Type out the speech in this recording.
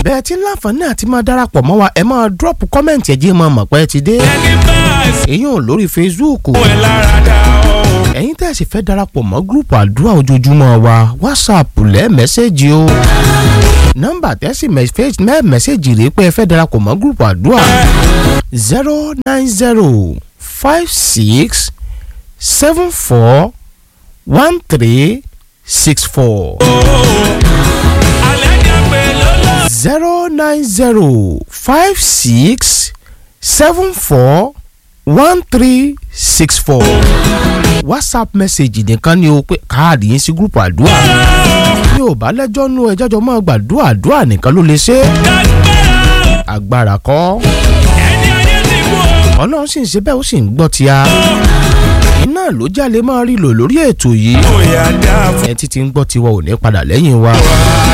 bẹ́ẹ̀ tí ń láǹfààní àti máa darapọ̀ mọ́ wa ẹ máa drop comment ẹ jẹ́ máa mọ̀ pé ẹ ti dé. ẹni bá ẹsẹ̀ èyí ò lórí Facebook ẹ̀ lára dá o. ẹ̀yin tẹ́ ẹ sì fẹ́ darapọ̀ mọ́ gúrùpù àdúrà ojoojúmọ́ wa WhatsApp lẹ́ mẹ́sẹ̀gì o nọ́mbà tẹ́sí mẹ́ mẹ́sẹ̀gì rèé pé ẹ fẹ́ darapọ̀ mọ́ gúrùpù àdúrà zero nine zero five six seven four one three six four alẹ́ jẹ́ pé lọ́lọ́. zero nine zero five six seven four one three six four whatsapp message nìkan ni o pé káàdì yín sí gúrùpù àdúrà ní ò bá lẹ́jọ́ nú ẹ jọ́jọ́ máa gbàdúrà àdúrà nìkan ló lè ṣe é Dágbára o. agbára kọ́ ẹni ayé ti kú o. ọlọ́run sì ń ṣe bẹ́ẹ̀ ó sì ń gbọ́ ti a iná ló jálè máa rí lò lórí ètò yìí bóyá dá fún ẹ títí ń gbọ́ tiwa ò ní padà lẹ́yìn wa.